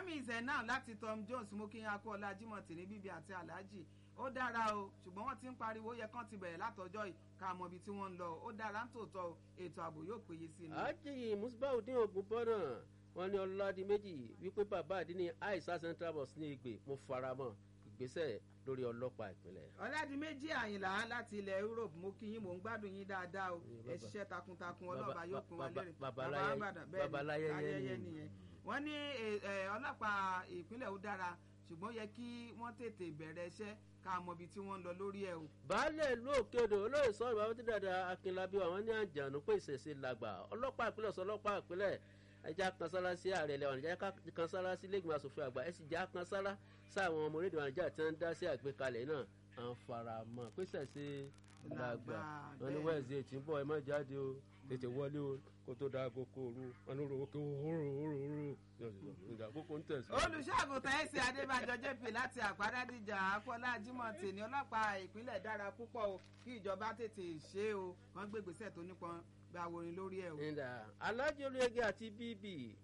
mami zena láti tom jones mú kí n akọ ọlá jimoh tì ní bíbí àti alhaji ó dára o ṣùgbọ́n wọ́n ti ń pariwo ó yẹ kán ti bẹ̀rẹ̀ látọjọ́ yìí ká mọ ibi tí wọ́n ń lọ ó dára ń tòótọ́ o ètò ààbò yóò péye sí ni. àjèyí musbaudin ogun bọ́nà wọn ní ọlọ́dún méjì wípé bàbá àdínní aisa central bus ní ìgbè mo fara mọ́ ìgbésẹ̀ lórí ọlọ́pàá ìpínlẹ̀. ọ̀làdì méjì àyìnlá láti ilẹ̀ europe mo kí yín mò ń gbádùn yín dáadáa o ẹ ṣiṣẹ́ takuntakun ọlọ́ọ̀bá yóò pín wa lérè babaláyé nìyẹn wọ́n ní ọlọ́pàá ìpínlẹ̀ ó dára ṣùgbọ́n yẹ kí wọ́n tètè bẹ̀rẹ̀ iṣẹ́ ká mọ ibi tí wọ́n ń lọ lórí ẹ̀ o. baálé ìlú òkèodò olóyè sọ̀rọ̀ bàbá tí dàda akínlábí àwọn ní àjànú pé ìṣẹ̀ṣe làgbà ọlọ́pàá ìpínlẹ̀ sọ ọlọ́pàá ìpínlẹ̀ ẹja kan sára sí ààrẹ ilẹ̀ wànìjà kan sára sí lẹ́gbẹ̀ẹ́ asòfin àgbà ẹ sì já kan sára sáwọn ọmọ orílẹ̀ wànìjà tí wọ́n ń dá sí àgbékalẹ̀ náà à ń fara mọ́ pé ìṣẹ̀ṣe làgbà wọn ní wẹ́ẹ̀sì ètí ń bọ̀ ẹ má jáde o tètè wọlé o kó tó dáa kókó òru wọn ní oró kó hóró hóró hóró ìgbà kókó ń tẹ̀sí. olùṣàgùtàn ẹ̀sìn adébàjọ jp láti àpárádìjà akọ́lá jimoh tèmi ọlọ́pàá ìpínlẹ̀ dára púpọ̀ o kí ìjọba tètè ṣe é o kàn gbé gbèsè tó nípọn gba àwòrán lórí ẹ̀ o. ìdá alájọ olóyege àti bíbí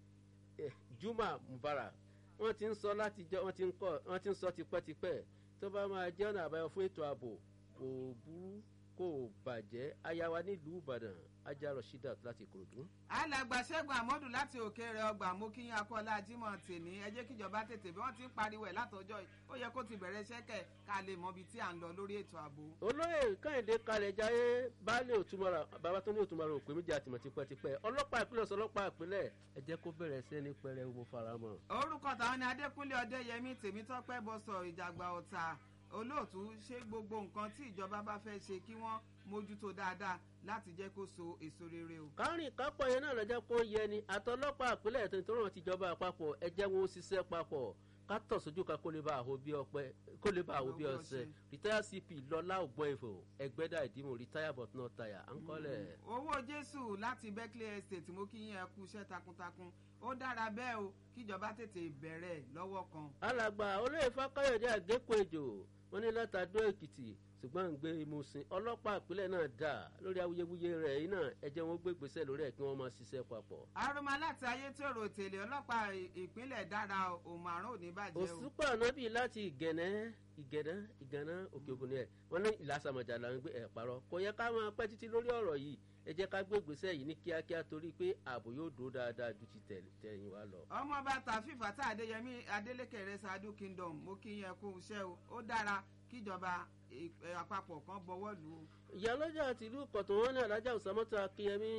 juma mubarak wọn ti ń sọ látijọ́ wọn ti ń kọ́ wọn ti ń sọ tipẹ́tipẹ́ tó bá máa jẹ́ ọ̀nà àbáyọ fún ètò ààbò kò burú kò bàjẹ́ ayawa nílùú ìbàdàn ajá rọ̀ṣídà láti ìkòròdú. alàgbà ṣẹ́gun àmọ́dù láti òkè rẹ̀ ọgbà mú kí akọ́lá jimoh tèmi ẹ jẹ́ kíjọba tètè bí wọ́n ti ń pariwo ẹ̀ látọjọ́ yìí ó yẹ kó ti bẹ̀rẹ̀ ṣẹ́kẹ̀ ká lè mọ ibi tí à ń lọ lórí ètò ààbò. olóyè kẹ́hìndé kalẹ̀ jayé baálé òtúmọ̀ra bàbá tó ní òtúmọ̀ra òpè méjì àtìmọ̀ tipẹ́tipẹ́ ọlọ́pàá ìpínlẹ̀ sọ ọlọ́pàá ìpínlẹ̀ ẹ jẹ́ kó bẹ̀rẹ̀ sí ní pẹrẹ mo fara mọ́. orúkọ tàwọn ni adékúnlé ọdẹyẹmí tèmítọ́pẹ́ bọ́sọ̀ ìjàgbá ọ̀tà olóòtú ṣé gbogbo nǹkan tí ìjọba bá fẹ́ ṣe kí wọ́n mójútó dáadáa láti jẹ́ kó so èso rere o. kárìn kápọ̀ yẹn náà lọ́jọ́ kó yẹ ni àtọlọ́pàá àpilẹ̀ ètò ìtọ́rọ̀ tìjọba àpapọ̀ ẹ jẹ́ wọn ó ṣiṣẹ́ papọ̀ ká tọ̀ sójú ká kó lè bá àhó bí ọpẹ kó lè bá àhó bí ọsẹ retire cp lọlá ògbọ́n ìfò ẹgbẹ́dà ìdìmọ̀ retire but not tire à ń kọ́lẹ̀. owó jésù láti berkeley estate mo kí yín ẹ kú iṣẹ́ takuntakun ó dára bẹ́ẹ̀ o kíjọba tètè bẹ̀rẹ̀ lọ́wọ́ kan. alàgbà olóyè fákáyọ̀dé àgékò èjò wọn ní látàdó èkìtì ṣùgbọ́n ń gbé ìmúsìn ọlọ́pàá ìpínlẹ̀ náà dà lórí awuyewuye rẹ̀ yìí náà ẹ jẹ́ wọn gbé gbèsè lórí ẹ̀ kí wọ́n máa ṣiṣẹ́ papọ̀. aroma láti ayé tí òrò tèlé ọlọ́pàá ìpínlẹ̀ dára òmàrún òní bàjẹ́ o. òṣùpá ànábì láti ìgẹ̀nẹ́ ìgẹ̀nẹ́ ìgànnà òkè ògùn ni ẹ̀ wọ́n ní ìlàsàmọ̀jà là ń gbé ẹ̀ parọ́ kò yẹ ká máa pẹ́ títí lórí ọ̀rọ̀ yìí ẹ jẹ́ ká gbé gbèsè yìí ní kíákíá torí pé ààbò yóò dúró dáadáa ju ti tẹ̀yìn wa lọ. ọmọọba tàfífà tá adéyẹmí adélékè rẹ ṣáájú kingdom mo kí yẹn kú iṣẹ́ o ó dára kíjọba àpapọ̀ kan bọwọ́ lù ú. ìyálọ́jà tìlú kọ̀tún wọn ní alájà òsàmọ́tò akínyẹmí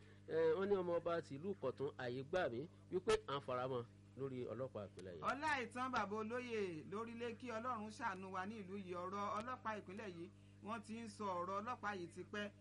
wọn ní ọmọ ọba tìlú kọ̀tún àyè gbà mí wípé à ń faramọ́ lórí ọlọ́pàá ìpínlẹ̀ yìí. ọlá ìtàn bàbá olóyè lórílẹ̀ kí ọlọ́run ṣàánú wa ní ìlú yìí ọ̀rọ̀ ọlọ́pàá ìpínlẹ̀ yìí wọ́n ti ń sọ ọ̀rọ̀ ọlọ́pàá yìí ti pẹ́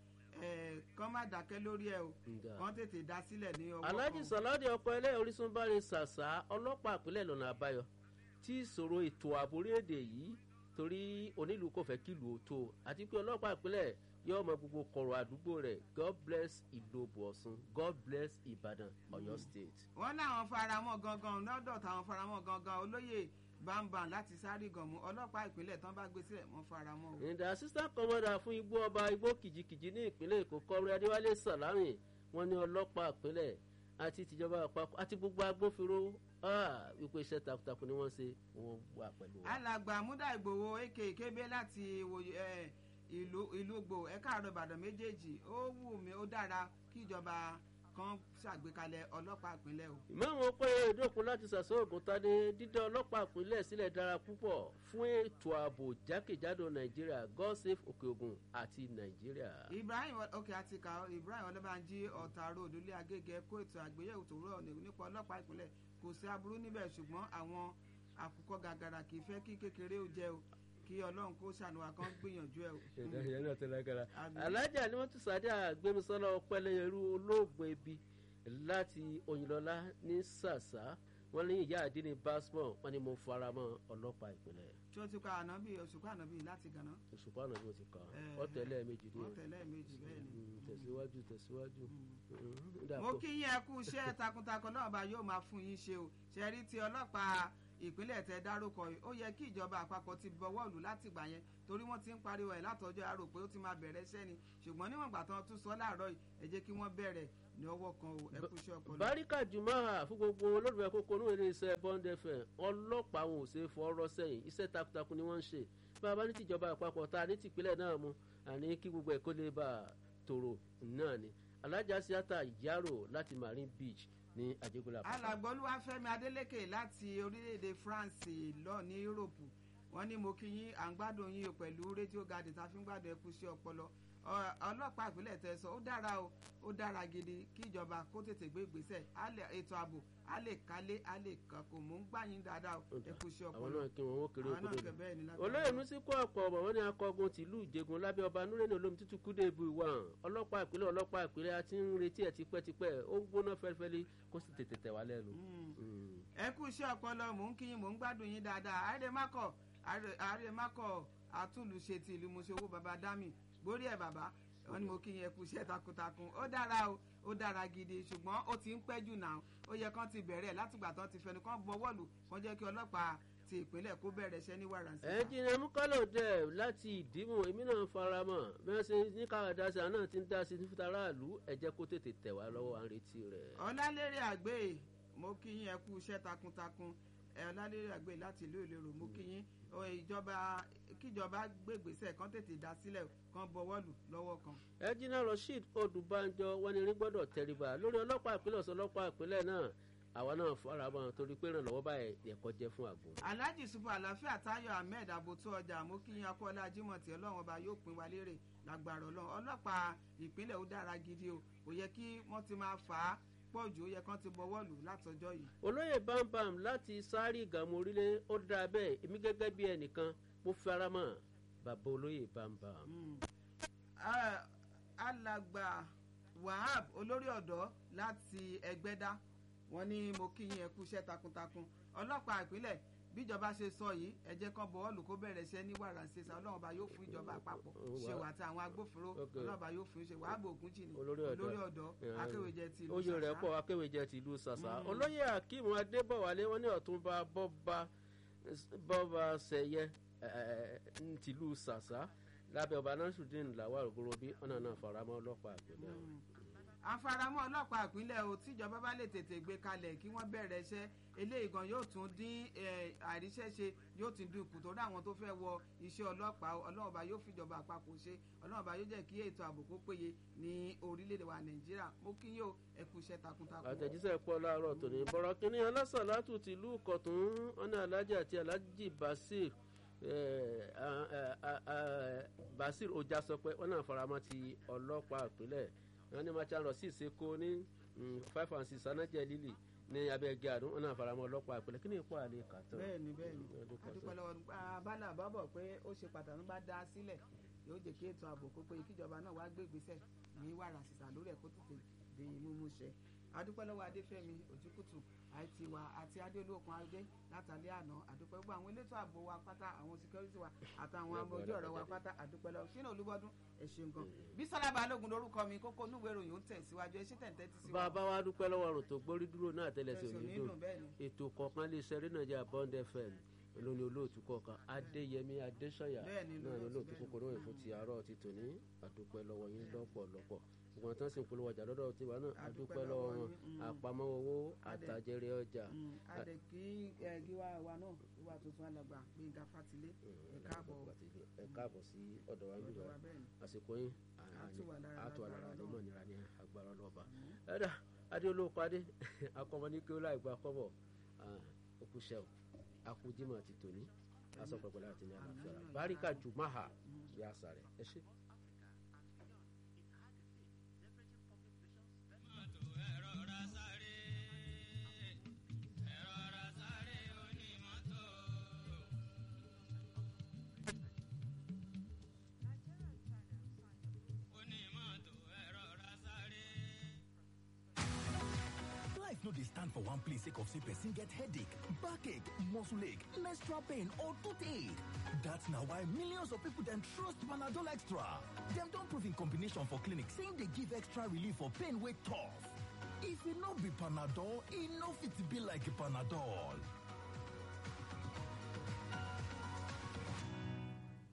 kán má dákẹ́ lórí ẹ̀ o kán tètè dá sílẹ̀ ní ọwọ́ kan. alhaji saladi ọkọ ẹlẹ́ orísun bá rí ṣàṣà ọlọ́pàá ìpínlẹ̀ lọ́nà àbáyọ tí ìṣòro ètò ààbò orílẹ̀-èdè yìí torí onílù kò fẹ́ kílù ó tó àti pé ọlọ́pàá ìpínlẹ̀ yóò mọ gbogbo kọ̀rọ̀ àdúgbò rẹ̀ god bless ìlòbù ọ̀sùn god bless ìbàdàn ọ̀yọ́ state. wọ́n láwọn faramọ́ gangan lọ́dọ̀ táwọn faramọ́ gangan olóyè bámbam láti sáré gànmú ọlọ́pàá ìpínlẹ̀ tán bá gbé sílẹ̀ wọ́n faramọ́. ìdá assistant commander fún igbó ọba igbó kìjikìji ní ìpínlẹ̀ èkó kọ́rẹ́ adéwálé sàlámì wọ́n ní ọlọ́pàá ìpínlẹ̀ àti tìjọba àpapọ̀ àti gbogbo agbófinró wípé iṣẹ́ takuntakun ni wọ́n ṣe wọ́n wà pẹ̀lú wa. alàgbà múdà ìgbòho aka kébé láti ìlú ìlú gbò ẹ̀ka àrò ìbàdàn méjèèjì ó wù mí ó dára kí ìjọba kan ṣàgbékalẹ̀ ọlọ́pàá ìpínlẹ̀ o. ìmọ̀ràn pé ìdókun láti ṣàṣọ ògùn tadé dídá ọlọ́pàá ìpínlẹ̀ sílẹ̀ dára púpọ̀ fún ètò ààbò jákèjádò nàìjíríà god save òkè ògùn àti nàìjíríà. ibrahim òkè àti ká ibrahim ọlọ́bànjí ọ̀tà road ilé agége kó ètò àgbéyẹ̀wò tó rọ̀ nípa ọlọ́pàá ìpínlẹ̀ kò sí aburú níbẹ̀ ṣùgbọ́n àwọn àkùkọ gàgàrà kì í fẹ́ kí kékeré ó jẹ́ o kí ọlọ́run kó ṣàánúwà kan gbìyànjú ẹ o. ìdájọ́ náà tó lágbára alájà ni wọ́n tún sáré àgbẹnusọ́lá ọpẹ́lẹ́yẹrú olóògùn ebi láti òyìnlọ́lá ní sàṣà wọ́n ní ìyá àdínní basmọ̀ wọ́n ní mo fara mọ́ ọlọ́pàá ìpínlẹ̀. tí ó ti ka ànábì òṣùpá ànábì láti gànà. òṣùpá ànábì ó ti kà ọ́ tẹ̀lé méjì ní. ọ́ tẹ̀lé méjì bẹ́ẹ̀ ni. tẹ̀síwájú tẹ̀síwájú. mo kí yín ẹ kú iṣẹ́ takuntakun náà bá yóò máa fún yín ṣe o ṣe rí ti ọlọ́pàá ìpínlẹ̀ tẹ dárúkọ yìí ó yẹ kí ìjọba àpapọ̀ ti bọwọ́ lù láti gbà yẹn torí wọ́n ti ń pariwo ẹ̀ látọjọ́ àrò pé ó ti máa bẹ̀rẹ̀ iṣẹ́ ni ṣùgbọ́n níwọ̀n ìgbà tán tún sọ láàárọ̀ yìí ẹ jẹ́ kí wọ́n bẹ̀rẹ̀ ní ọwọ́ kan o ẹ kú iṣẹ́ ọpọlọ. báríkà jumaha fún gbogbo olólùfẹ́ kókó ní ilé iṣẹ́ bond fm ọlọ́pàá wọn ò ṣe é fọ́ọ́rọ́ sẹ́yìn iṣẹ́ takuntakun ni wọ́n ń ṣe bàbá ní tìjọba àpapọ̀ ta ní tìpínlẹ̀ náà mu àní kí gbogbo ẹ̀kọ́ lè bá a tòrò náà ni alájà síátà yàrò láti marine beach ní àjẹgúnlá. alàgbọ́lúwàfẹ́mi adélèké láti orílẹ̀-èdè france lọ ní europe wọ́n ní mo kí yín à ń gbádùn yín o pẹ̀lú rédíò garden tá a fi ń gbádùn ẹkú sí ọpọlọ ọlọ́pàá ìpínlẹ̀ tẹ sọ ó dára o ó dára gidi kí ìjọba kó tètè gbé ìgbésẹ̀ ètò ààbò á lè kálé á lè kàn kò mú gbà yín dáadáa o ẹkú sí ọpọlọ àwọn náà kí wọn ó kéré àwọn náà okúdé kẹ bẹ́ẹ̀ ni lágbára. olóyè musiko ọ̀pọ̀ ọ̀bọ̀ wọn ni akọgun tìlú ìjẹgun lábẹ́ ọba nureni olómi tútù kúdé ibu ìwà ọlọ́pàá ìpínlẹ̀ ọlọ́pàá ìpínlẹ̀ àti ń retí ẹ̀ tipẹ́tipẹ́ ó ń gbóná fẹ́lifẹ́li kó sì tètè tẹ̀ wá lẹ́nu. Mm. ẹ kú iṣẹ́ ọpọlọ mò ń kí yín mò ń gbádùn yín dáadáa àrèmákọ̀ àrèmákọ̀ àtúnlùṣe ti ìlú mọ̀ṣẹ́wó baba dami gbórí ẹ̀ bàbá wọn ni mo kí yín ẹ kú iṣẹ́ takuntakun ó dára o ó dára gidi ṣùgbọ́n ó ti ń pẹ́ jù náà ó yẹ kán ti bẹ̀rẹ̀ látìgbà tán ti fẹnu kán bọwọ́lù kán jẹ́ kí ọlọ́pàá ti ìpínlẹ̀ kó bẹ̀rẹ̀ iṣẹ́ ní wàràǹsì. ẹnjìnìà mukalo dẹ láti ìdìmú èmi náà fara mọ bí wọn ṣe ní káwá dá sí àná tí ń dá sí ní fúta aráàlú ẹ jẹ kó tètè tẹ wá lọwọ à ń retí rẹ. ọlálérè àgbẹ̀ mo kí yín ẹ kú iṣẹ́ takuntakun ẹ ọlálérè àgbẹ̀ láti ìlú ìlérò mo kí yín ọ, ìjọba kíjọba gbégbèsè kan tètè dá sílẹ̀ kan bọwọ́lù lọ́wọ́ kan. ẹnjìnìà rasheed odùbánjọ wọn ni rí gbọdọ tẹríba lórí ọlọpàá ìpínlẹ ọsán ọlọpàá ìpínlẹ náà àwa náà fara mọ torí pé ìrànlọwọ báyìí ẹkọ jẹ fún àgbo. alhaji sufu àlàáfíà tayo ahmed abotu ọjà mo kí yín akọ́lá jimoh tí ọlọ́run ọba yóò pín wa lérè lágbára ọlọ́run ọlọ́pàá ìpínlẹ̀ ó dára gidi o kò yẹ kí wọ́n ti máa fà á pọ̀ jù ó yẹ kán ti bọwọ́ lù látọjọ́ yìí. olóyè bámbám láti sáré ìgàmù orílẹ̀ ó dáa bẹ́ẹ̀ èmi gẹ́gẹ́ bí ẹnìkan mo fara mọ́ bàbá olóyè bámbám. Mm. Ah, alàgbà wahab olórí ọ̀dọ́ láti ẹgbẹ́dá wọn ní mo kí yín ẹ kú iṣẹ́ takuntakun ọlọ́pàá ìpínlẹ̀ bíjọba ṣe sọ yìí ẹ jẹ́ kán bọ́ọ̀lù kó bẹ̀rẹ̀ iṣẹ́ ní wàràǹṣeṣà ọlọ́run ọba yóò fún ìjọba àpapọ̀ ṣe wà tí àwọn agbófinró Ok. ọlọ́run ọba yóò fún ṣe wàá bò ògùn jì ní Olórí ọ̀dọ́. olórí ọ̀dọ́ Yeah. akéwèjẹ ti ìlú oyè rẹ̀ Ṣàṣà. pọ̀ akéwèjẹ tìlú sàṣà Mm. olóyè akeem adébọ̀wálé wọn ní ọ̀túnba bọ́ba bọ́ba sẹ̀yẹ tìlú sàṣà lábẹ́ ọba nasrudeen lawal ogorobi ọ̀nà náà faramọ́ ọlọ́pàá àgbẹ̀lẹ̀ Mm. àfaramọ́ ọlọ́pàá ìpínlẹ̀ o tíjọba bá lè tètè gbé kalẹ̀ kí wọ́n bẹ̀rẹ̀ iṣẹ́ eléyìí gan yóò tún dín eh, àríṣẹ́ṣe yóò tún dín kù torí àwọn tó fẹ́ wọ iṣẹ́ ọlọ́pàá o, ọlọ́run ọba yóò fìjọba àpapọ̀ ṣe ọlọ́run ọba yóò jẹ́ kí ètò ààbò kó péye ní orílẹ̀-èdè wa nàìjíríà mo kí yóò ẹ kú iṣẹ́ takuntakun. àtẹ̀jíṣẹ́ pọ̀ láàárọ̀ tòní bọ̀rọ̀ kínní alásàlátù tìlú kọ̀tún ọ̀nà alájà àti alájì basir eh, ah, ah, ah, ah, basir ọjà sọ pé wọn náà faramọ́ ti ọlọ́pàá ìpínlẹ̀ wọn ní macha lọ sí ìseko ní mm, five and six anájẹ lílì ní abẹ́gẹ́ àdún wọn náà faramọ́ ọlọ́pàá ìpínlẹ̀ kí ni ipò àlè kàtọ́. bẹ́ẹ̀ni bẹ́ẹ̀ni Mm, ọdún kan adúpẹ́ sọ. lọ́wọ́ abala àbábọ̀ pé ó ṣe pàtàkì bá dá sílẹ̀ yóò jẹ́ kí ètò ààbò kó péye kíjọba náà wá gbé ìgbésẹ̀ ní wàrà sísà lórí ẹ̀ kó tètè di mímú ṣẹ adúpẹ́ lọ́wọ́ adéfẹ́mi òjúkùtù àti wa àti adéolókun adé látàlẹ́ àná àdúpẹ́ gbogbo àwọn elétò ààbò wa pátá àwọn security wa àtàwọn amójú ọ̀rọ̀ wa pátá àdúpẹ́ lọ́wọ́ sínú olúbọ́dún ẹ ṣeun gan bísọ́lá balógun lórúkọ mi kókó núwèé ìròyìn ó ń tẹ̀síwájú ẹ ṣe tẹ̀ǹtẹ̀ ti sí wa bàbá wa dúpẹ́ lọ́wọ́ àrùn tó gbórí dúró náà tẹ́lẹ̀ sí Tẹ̀sán òní nínú dùn bẹ́ẹ̀ ni. ètò kọ̀ọ̀kan lè ṣe rí nàìjíríà bond fm lóní olóòtú kọ̀ọ̀kan adéyẹmí adéṣọyà Bẹ́ẹ̀ ni, náà ní olóòtú, olóòtú bẹ́ẹ̀ ni. kòkòrò ìfún ti àárọ̀ ti tòní àdúpẹ́ lọ́wọ́ yín lọ́pọ̀lọpọ̀ ìgbọ̀n tán sì ń polówó ọjà lọ́dọ̀ tiwa náà Àdúpẹ́ àdúpẹ́ lọ́wọ́ lọ́wọ́ wọn yín, mm. àpamọ́ owó Adé. àtàjẹrẹ ọjà adẹ kí ẹ gíwá wa náà gíwá tuntun alàgbà gbẹngà fatilé ẹ káàbọ̀ ẹ káàbọ̀ sí ọ̀dọ̀ wa nígbà ọ̀dọ̀ wa bẹ́ẹ̀ ni. àsìkò yín Á tù wá lára àtò àlára lágbára ní Ọlọ́run. mọ̀ nira ní agbára ọlọ́ba ẹ̀dá adé olóòpá adé akọmọ ní kí ó láì gba kọ́bọ̀ òkúṣẹ́ o akújímọ̀ àti tòní aṣọ pẹ̀pẹ̀ láti ní àlàáfíà rà báríkà jùmáhà bí àṣà rẹ̀ ẹ ṣe. Life no dey stand for one place sake of say person get headache, backache, muscle ache, menstrual pain or toothache. That's na why millions of people dem trust Panadol Extra. Dem don prove in combination for clinic saying dey give extra relief for pain wey tough. If e no be Panadol, e no fit be like Panadol.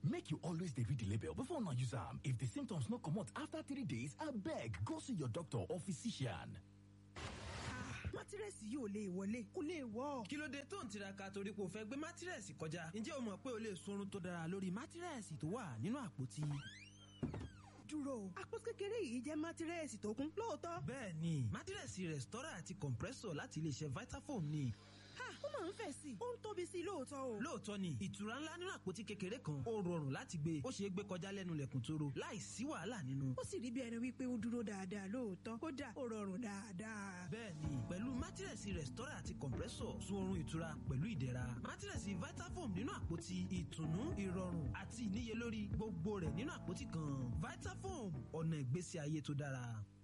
Make you always dey read the label before una use am. If the symptoms no comot after three days, abeg go see your doctor or physician. mátírẹ́sì yóò lè wọlé kó lè wọ́. kí ló dé tó ń tiraka torí pé o fẹ́ gbé mátírẹ́sì kọjá ǹjẹ́ o mọ̀ pé o lè sunrun tó dára lórí mátírẹ́sì tó wà nínú àpótí. dúró àpò kékeré yìí jẹ́ mátírẹ́sì tó kún lóòótọ́. bẹ́ẹ̀ ni mátírẹ́sì rẹ̀stọ́rà àti compressor láti iléeṣẹ́ vitafoam ni. ha ó máa ń fẹ̀ sí i ó ń tóbi sí i lóòótọ́ o. lóòótọ́ ni ìtura ńlá nínú àpótí kékeré kan ó rọrùn láti gbé ó ṣeé gbé kọjá lẹ́nu lẹ̀kùn tóró láì sí wàhálà nínú. ó sì rí bí ẹni wípé ó dúró dáadáa lóòótọ́ kódà ó rọrùn dáadáa. bẹ́ẹ̀ni pẹ̀lú mátírẹ̀sì rẹ̀stọ́rà àti compressor sun oorun ìtura pẹ̀lú ìdẹ̀ra mátírẹ̀sì vitafoam nínú àpótí ìtùnú ìrọ̀rùn àti ìníyelórí gbogbo rẹ̀ nínú àpótí kan vitafoam ọ̀nà ìgbésí ayé tó dára.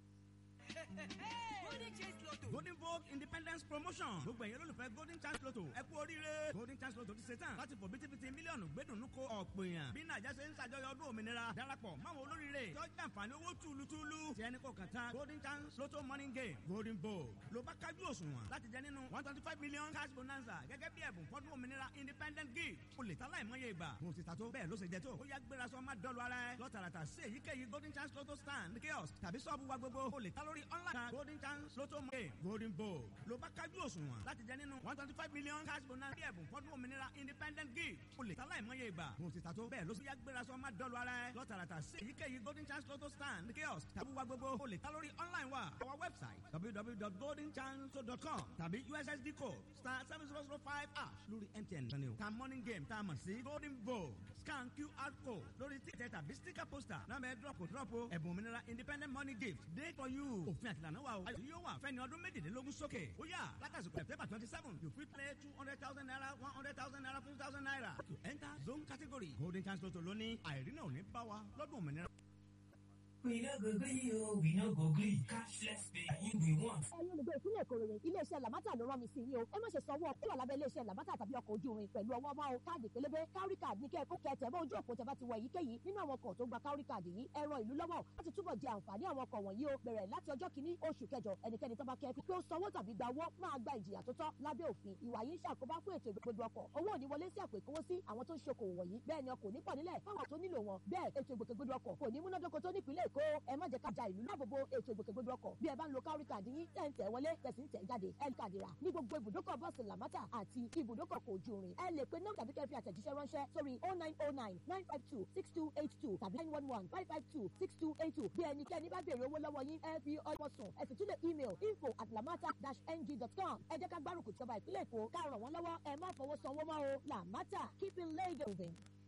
golden vogue independence promotion gbogbo ẹ̀yin olólùfẹ́ golden chance lotto ẹ kú oríire golden chance lotto ti ṣe tán láti fò bítíbitì mílíọ̀nù gbẹ́dùnú ko ọ̀pọ̀ èèyàn bí nàìjà ṣe ń ṣàjọyọ̀ ọdún òmìnira darapọ̀ máwọn olóríire tí ó jẹ́ àǹfààní owó túlùtúlù tí ẹni kò kàn tán golden chance lotto morning game golden vogue ló bá kájú òṣùwọ̀n láti jẹ nínú one twenty five million cash bonanza gẹ́gẹ́ bí ẹ̀bùn fọ́dún òmìnira independent gift o lè ta láìmọye ìgbà mo ti ta tó bẹ́ẹ̀ ló ṣe jẹ tó ó yá gbéra sọ má dọ́lu ara ẹ lọ́tàràtà sí èyíkéyìí golden chance lotto stand kiosk tàbí sọ́ọ̀bù wa gbogbo o lè ta lórí online golden chance lotto game golden vogue ló bá kájú òṣùwọ̀n láti jẹ nínú one twenty five million cash bonanza bí ẹ̀bùn fọ́dún òmìnira independent gift o lè ta láìmọye ìgbà mo ti ta tó bẹ́ẹ̀ ló ṣe yá gbéra sọ má dọ́lu ara ẹ lọ́tàràtà sí èyíkéyìí golden chance lotto stand kiosk tàbí wa gbogbo o lè ta lórí online wa our website www.goldenchancelotto.com tàbí ussd code star seven zero zero five ash lórí mtn lónìí o ta morning game tá a mọ̀ sí golden vogue scan qr code lórí títẹ̀ tàbí sticker poster náà bẹ́ẹ̀ drop kò drop o ẹ̀bùn òmìnira independent money gift day for you òfin àtìlànà wa o ayọ̀ yóò wà fẹ́ni ọdún méjìlélógún sókè ó yà látàsíkò september twenty seven you fit play two hundred thousand naira one hundred thousand naira fifty thousand naira to enter zone category golden chance lotto lónìí àìrínà ò ní bá wa lọ́dún òmìnira. We no go gree o, we no go gree. Cashless paying we want. ẹ̀yin olùgbé ìpínlẹ̀ èkó rere iléeṣẹ́ làmátà ló rán mi sí yín o ẹ má ṣe sanwó ọkọ̀ wà lábẹ́ iléeṣẹ́ làmátà tàbí ọkọ̀ ojú irin pẹ̀lú ọwọ́ máa o káàdì pélébé kárí káàdì ní kẹ́ẹ̀kọ́ kẹtẹ̀ bá ojú òpó tẹ́bá ti wọ èyíkéyìí nínú àwọn ọkọ̀ tó gba kárí káàdì yìí ẹ ran ìlú lọ́wọ́ láti túbọ̀ jẹ àǹfààní àwọn ọkọ̀ wọ̀nyí o bẹ̀rẹ̀ láti ọjọ́ kìíní oṣù kẹjọ ẹnikẹ́ni tó bá kẹ́ fi pé ó sanwó tàbí gba owó máa gba ìjìyà tó tọ́ lábẹ́ òfin ìwà yìí ń ṣàkóbá fún ètò ìgbòkègbodò ọkọ̀ owó ò ní wọlé sí àpò ìkówósí àwọn tó ń ṣokòwò wọ̀nyí bẹ́ẹ̀ ni ọkọ̀ ò ní pọ̀ nílẹ̀ fáwọn tó nílò wọn bẹ́ẹ̀ ètò ìgbòkègbodò ọkọ̀ kò ní múnádóko tó nípìnlẹ̀ èkó ẹ má jẹ́ ká ja ìlú láàbòbò ètò ìgbòkègbodò ọkọ̀ bí ẹ bá ń lo kárí káàdì yín tẹ̀ ń tẹ̀ wọlé tẹ̀sí ń tẹ̀ jáde ẹ káàdì rà ní gbogbo ibùdókọ̀ bọ́ọ̀sì làmátà àti ibùdókọ̀ kò ojú irin ẹ lè pe nọ́mbà tàbí kẹ́ fi àtẹ̀jíṣẹ́ ránṣẹ́ sórí oh nine oh nine nine five two six two eight two tàbí nine one one five five two six two eight two bí ẹnikẹ́ni bá béèrè owó lọ́wọ́ yín ẹ fi ọwọ́ sùn ẹ sì tún lè email info at lamata dash ng dot com ẹ jẹ́ ká gbárùkù tìjọba ìpínlẹ̀ èkó ká ràn wọ́n lọ́wọ́ ẹ má fọwọ́ sanwó mọ́ o làmátà keeping Lagos moving.